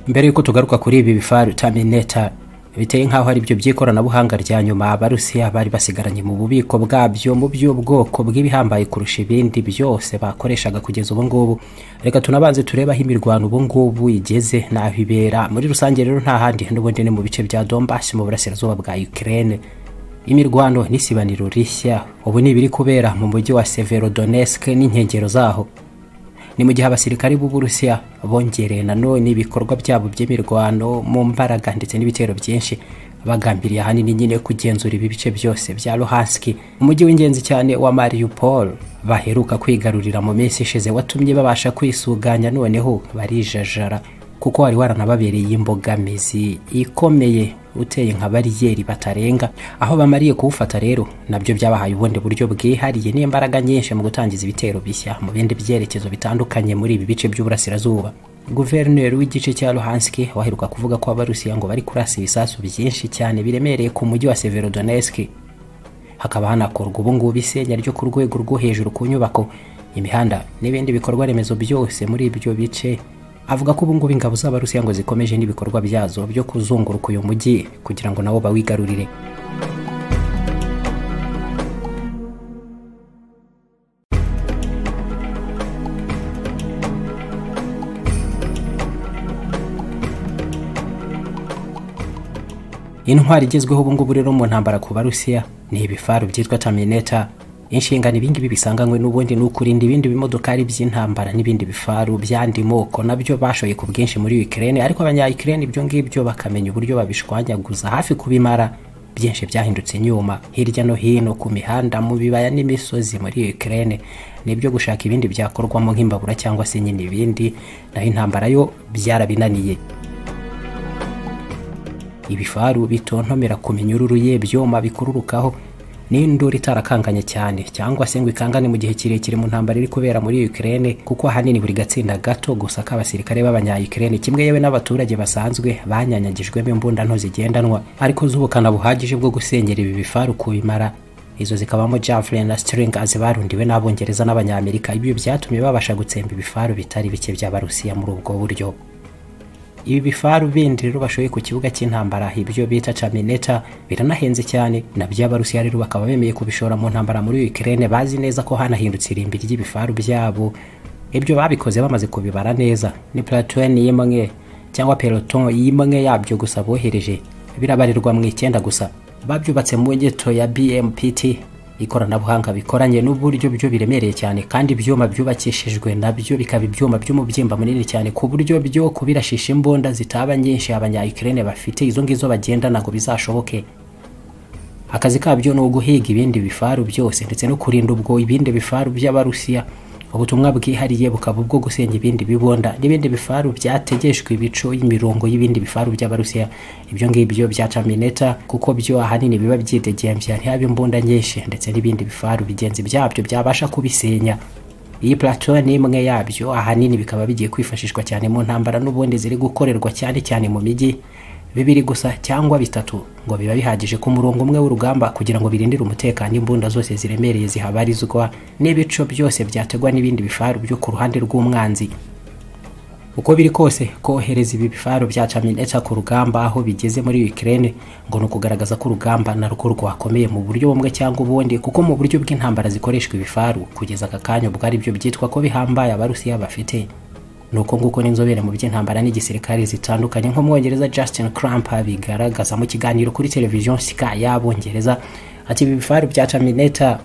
mbere y'uko tugaruka kuri ibi bifaru tamineta biteye nk'aho ari byo by'ikoranabuhanga rya nyuma abarusiya bari basigaranye mu bubiko bwabyo mu by'ubwoko bw'ibihambaye kurusha ibindi byose bakoreshaga kugeza ubu ngubu reka tunabanze turebe aho imirwano ubu ngubu igeze n'aho ibera muri rusange rero nta handi n'ubundi ni mu bice bya donbasi mu burasirazuba bwa ukraine imirwano n'isibaniro rishya ubu ni ibiri kubera mu mujyi wa severodonetsk n'inkengero zaho ni mu gihe abasirikari b'uburusiya bongereye nanone ibikorwa byabo by'imirwano mu mbaraga ndetse n'ibitero byinshi bagambiriye ahanini nyine kugenzura ibi bice byose bya luhanski umujyi w'ingenzi cyane wa mariupol baheruka kwigarurira mu minsi ishize watumye babasha kwisuganya noneho barijajara kuko wari waranababereye imbogamizi ikomeye uteye nka bariyeri batarenga aho bamariye kuwufata rero nabyo byabahaye ubundi buryo bwihariye n'imbaraga nyinshi mu gutangiza ibitero bishya mu bindi byerekezo bitandukanye muri ibi bice by'uburasirazuba guverineri w'igice cya luhanski waheruka kuvuga ko abarusiya ngo bari kurasa ibisasu byinshi cyane biremereye ku mujyi wa severodonetsk hakaba hanakorwa ubungubu isenya ryo ku rwego rwo hejuru ku nyubako imihanda n'ibindi bikorwa remezo byose muri ibyo bice avuga ko ubungubu ingabo z'abarusiya ngo zikomeje n'ibikorwa byazo byo kuzunguruka uyu mujyi kugira ngo nabo bawigarurire intwari igezweho ubungubu rero mu ntambara ku barusiya ni ibifaru byitwa tamineta inshingano ibingibi bisanganywe n'ubundi ni ukurinda ibindi bimodokari by'intambara n'ibindi bifaru by'andi moko nabyo bashoye ku bwinshi muri Ukraine ariko abanya-Ukraine ibyo ngibyo bakamenya uburyo babishwanyaguza hafi kubimara byinshi byahindutse inyuma hirya no hino ku mihanda mu bibaya n'imisozi muri Ukraine nibyo gushaka ibindi byakorwamo nk'imbabura cyangwa se nyine ibindi naho intambara yo byarabinaniye ibifaru bitontomera ku minyururu y'ibyuma bikururukaho ni induru itarakanganye cyane cyangwa se ngo ikangane mu gihe kirekire mu ntambara iri kubera muri Ukraine kuko ahanini buri gatsinda gato gusa k'abasirikare b'abanya-Ukraine kimwe yewe n'abaturage basanzwe banyanyagijwemo imbundano zigendanwa ariko z'ubukana buhagije bwo gusenyera ibi bifaru kubimara izo zikabamo javelin na string barundiwe n'abongereza n'abanyamerika ibyo byatumye babasha gutsemba ibifaru bitari bike by'abarusiya muri ubwo buryo ibi bifaru bindi rero bashoye ku kibuga cy'intambara ibyo bita camineta biranahenze cyane nabyo abarusiya rero bakaba bemeye kubishora mu ntambara muri Ukraine bazi neza ko hanahindutse irimbi ry'ibifaru byabo ibyo babikoze bamaze kubibara neza ni platoon y'imwe cyangwa peloton y'imwe yabyo gusa bohereje birabarirwa mu icyenda gusa babyubatse mu ngeto ya BMPT ikoranabuhanga bikoranye n'uburyo byo biremereye cyane kandi ibyuma byubakishijwe nabyo bikaba ibyuma by'umubyimba munini cyane ku buryo byo kubirashisha imbunda zitaba nyinshi abanya-Ukraine bafite izo ngizo bagenda ntabwo bizashoboke akazi kabyo ni uguhiga ibindi bifaru byose ndetse no kurinda ubwo ibindi bifaru by'abarusiya ubutumwa bwihariye bukaba ubwo gusenya ibindi bibonda n'ibindi bifaru byategeshwe ibico y'imirongo y'ibindi bifaru by'abarusiya ibyo ngibyo bya camineta kuko byo ahanini biba byidegemvya ntihaba imbunda nyinshi ndetse n'ibindi bifaru bigenzi byabyo byabasha kubisenya iyi plateau ni imwe yabyo ahanini bikaba bigiye kwifashishwa cyane mu ntambara n'ubundi ziri gukorerwa cyane cyane mu mijyi bibiri gusa cyangwa bitatu ngo biba bihagije ku murongo umwe w'urugamba kugira ngo birindire umutekano imbunda zose ziremereye zihabarizwa n'ibico byose byategwa n'ibindi bifaru byo ku ruhande rw'umwanzi uko biri kose kohereza ibi bifaru bya camineta ku rugamba aho bigeze muri Ukraine ngo ni ukugaragaza ko urugamba narwo rwakomeye mu buryo bumwe cyangwa ubundi kuko mu buryo bw'intambara zikoreshwa ibifaru kugeza aka kanya ubwo ari byo byitwa ko bihambaye abarusiya bafite nuko nguko n'inzobere mu by'intambara n'igisirikare zitandukanye nk'umwongereza Justin Cramper bigaragaza mu kiganiro kuri televiziyo Sky y'abongereza ati ibi bifaru bya Terminator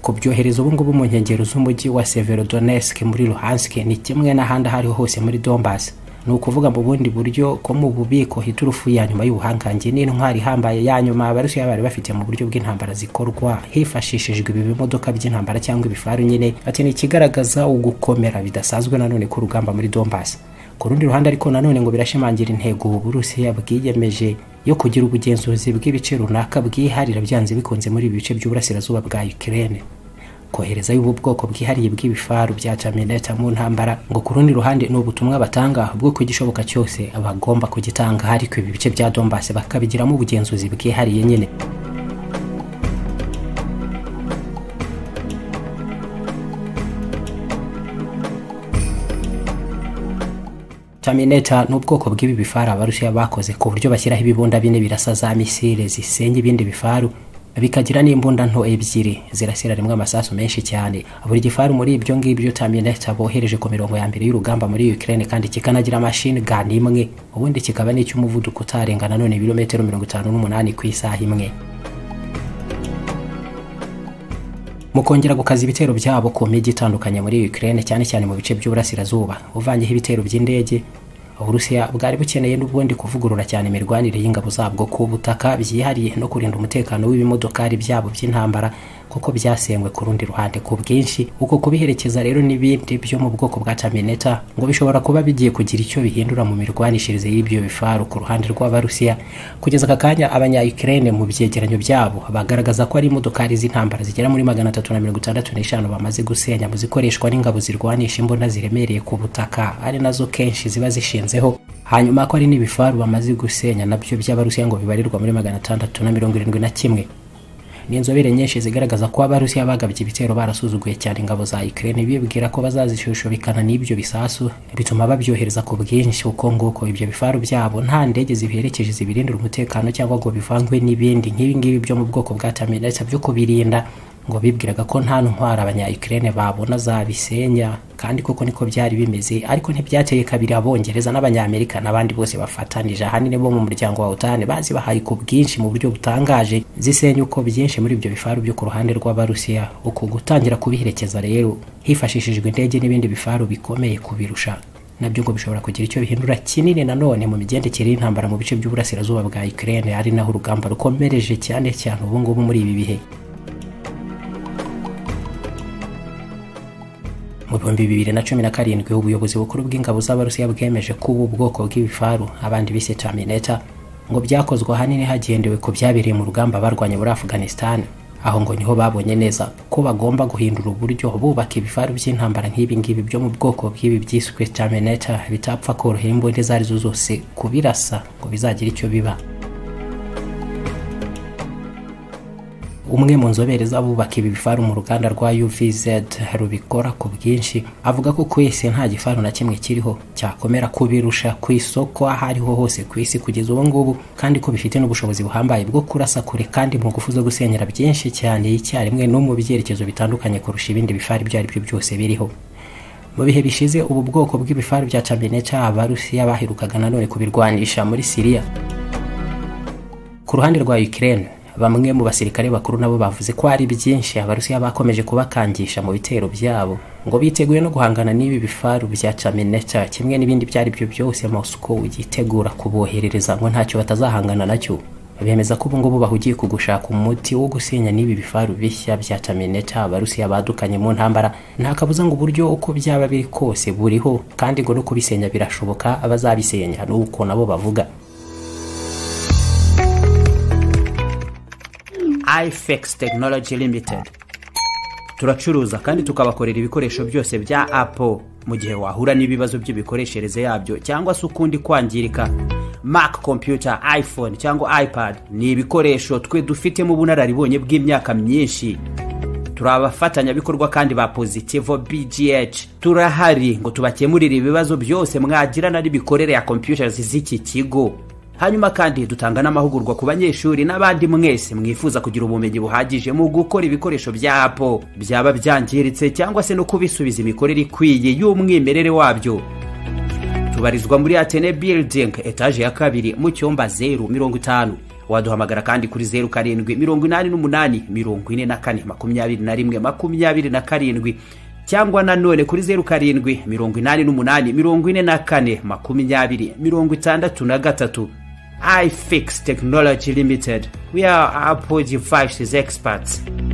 kubyohereza ubu ngubu mu nkengero z'umujyi wa Severodonetsk muri Luhansk ni kimwe n'ahandi aho ariho hose muri Donbas ni ukuvuga mu bundi buryo ko mu bubiko hiturufu ya nyuma y'ubuhangange n'intwari ihambaye ya nyuma abarusiya bari bafite mu buryo bw'intambara zikorwa hifashishijwe ibi bimodoka by'intambara cyangwa ibifaru nyine ati ni ikigaragaza ugukomera bidasanzwe nanone k'urugamba muri Donbass ku rundi ruhande ariko nanone ngo birashimangira intego uburusiya bwiyemeje yo kugira ubugenzuzi bw'ibice runaka bwiharira byanze bikunze muri ibi bice by'uburasirazuba bwa Ukraine kohereza y'ubu bwoko bwihariye bw'ibifaru bya camineta mu ntambara ngo ku rundi ruhande ni ubutumwa batanga bwo ku gishoboka cyose bagomba kugitanga ariko ibi bice bya dombase bakabigiramo ubugenzuzi bwihariye nyine tamineta ni ubwoko bw'ibi bifaru abarusiya bakoze ku buryo bashyiraho ibibunda bine birasa za misile zisenya ibindi bifaru bikagira n'imbunda nto ebyiri zirasira rimwe amasasu menshi cyane buri gifaru muri ibyo ngibyo tamineta bohereje ku mirongo ya mbere y'urugamba muri ukraine kandi kikanagira mashini gani imwe ubundi kikaba n'icy'umuvuduko utarenga nanone ibirometero mirongo itanu n'umunani ku isaha imwe mu kongera gukaza ibitero byabo ku mijyi itandukanye muri Ukraine cyane cyane mu bice by'uburasirazuba uvangiyeho ibitero by'indege uburusiya bwari bukeneye n'ubundi kuvugurura cyane imirwanire y'ingabo zabwo ku butaka byihariye no kurinda umutekano w'ibimodokari byabo by'intambara kuko byasengwe ku rundi ruhande ku bwinshi uko kubiherekeza rero n'ibindi byo mu bwoko bwa tamineta ngo bishobora kuba bigiye kugira icyo bihindura mu mirwanishirize y'ibyo bifaru ku ruhande rw'abarusiya kugeza aka kanya abanya ukraine mu byegeranyo byabo bagaragaza ko ari imodokari z'intambara zigera muri magana atatu na mirongo itandatu n'eshanu bamaze gusenya mu zikoreshwa n'ingabo zirwanisha imbunda ziremereye ku butaka ari nazo kenshi ziba zishinzeho hanyuma ko ari n'ibifaru bamaze gusenya nabyo by'abarusiya ngo bibarirwa muri magana atandatu na mirongo irindwi na kimwe ni inzobere nyinshi zigaragaza ko abarusiya bagabye ibitero barasuzuguye cyane ingabo za Ukraine bibwira ko bazazishushubikana n'ibyo bisasu bituma babyohereza ku bwinshi uko nguko ibyo bifaru byabo nta ndege zibiherekeje zibirindira umutekano cyangwa ngo bivangwe n'ibindi nk'ibi ngibi byo mu bwoko bwa tamineta byo kubirinda ngo bibwiraga ko nta ntwara abanya Ukraine babona zabisenya kandi koko niko byari bimeze ariko ntibyateye kabiri abongereza n'abanyamerika n'abandi bose bafatanije ahanini bo mu muryango wa utani bazi bahaye ku bwinshi mu buryo butangaje zisenya uko byinshi muri ibyo bifaru byo ku ruhande rw'abarusiya uku gutangira kubiherekeza rero hifashishijwe indege n'ibindi bifaru bikomeye kubirusha nabyo ngo bishobora kugira icyo bihindura kinini nanone mu migendekere y'intambara mu bice by'uburasirazuba bwa Ukraine ari naho urugamba rukomereje cyane cyane ubu ngubu muri ibi bihe mu bihumbi bibiri na cumi na karindwi ubuyobozi bukuru bw'ingabo z'abarusiya bwemeje ko ubu bwoko bw'ibifaru abandi bise tamineta ngo byakozwe ahanini hagendewe ku byabereye mu rugamba barwanya muri afghanistan aho ngo niho babonye neza ko bagomba guhindura uburyo bubaka ibifaru by'intambara nk'ibi ngibi byo mu bwoko bw'ibi byiswe tamineta bitapfa korohera imbunda izo arizo zose kubirasa ngo bizagira icyo biba umwe mu nzobere z'abubaka ibi bifaru mu ruganda rwa UVZ rubikora ku bwinshi avuga ko ku isi nta gifaru na kimwe kiriho cyakomera kubirusha ku isoko aho ariho hose ku isi kugeza ubu ngubu kandi ko bifite n'ubushobozi buhambaye bwo kurasa kure kandi mu ngufu zo gusenyera byinshi cyane icyarimwe no mu byerekezo bitandukanye kurusha ibindi bifaru ibyo ari byo byose biriho mu bihe bishize ubu bwoko bw'ibifaru bya Chambinecha abarusiya baherukaga nanone kubirwanisha muri Siriya ku ruhande rwa Ukraine bamwe mu basirikare bakuru nabo bavuze ko ari byinshi abarusiya bakomeje kubakangisha mu bitero byabo ngo biteguye no guhangana n'ibi bifaru bya Chamenecha kimwe n'ibindi ibyo ari byo byose Moscow yitegura kuboherereza ngo ntacyo batazahangana nacyo bemeza ko ubu ngubu bahugiye ku gushaka umuti wo gusenya n'ibi bifaru bishya bya Chamenecha abarusiya badukanye mu ntambara nta kabuza ngo uburyo uko byaba biri kose buriho kandi ngo no kubisenya birashoboka abazabisenya n'uko nabo bavuga ifex tekinoloji limitedi turacuruza kandi tukabakorera ibikoresho byose bya apo mu gihe wahura n'ibibazo by'imikoreshereze yabyo cyangwa se ukundi kwangirika mac computer iphone cyangwa ipad ni ibikoresho twe dufitemo ubunararibonye bw'imyaka myinshi turi abafatanyabikorwa kandi ba pozitivo bgh turahari ngo tubakemurire ibibazo byose mwagirana n'imikorere ya computers z'iki kigo hanyuma kandi dutanga n'amahugurwa ku banyeshuri n'abandi mwese mwifuza kugira ubumenyi buhagije mu gukora ibikoresho bya apo byaba byangiritse cyangwa se no kubisubiza imikorere ikwiye y'umwimerere wabyo tubarizwa muri atene building etaje ya kabiri mu cyumba zeru mirongo itanu waduhamagara kandi kuri zeru karindwi mirongo inani n'umunani mirongo ine na kane makumyabiri na rimwe makumyabiri na karindwi cyangwa nanone kuri zeru karindwi mirongo inani n'umunani mirongo ine na kane makumyabiri mirongo itandatu na gatatu iFix Technology Limited. We are Apple devices experts.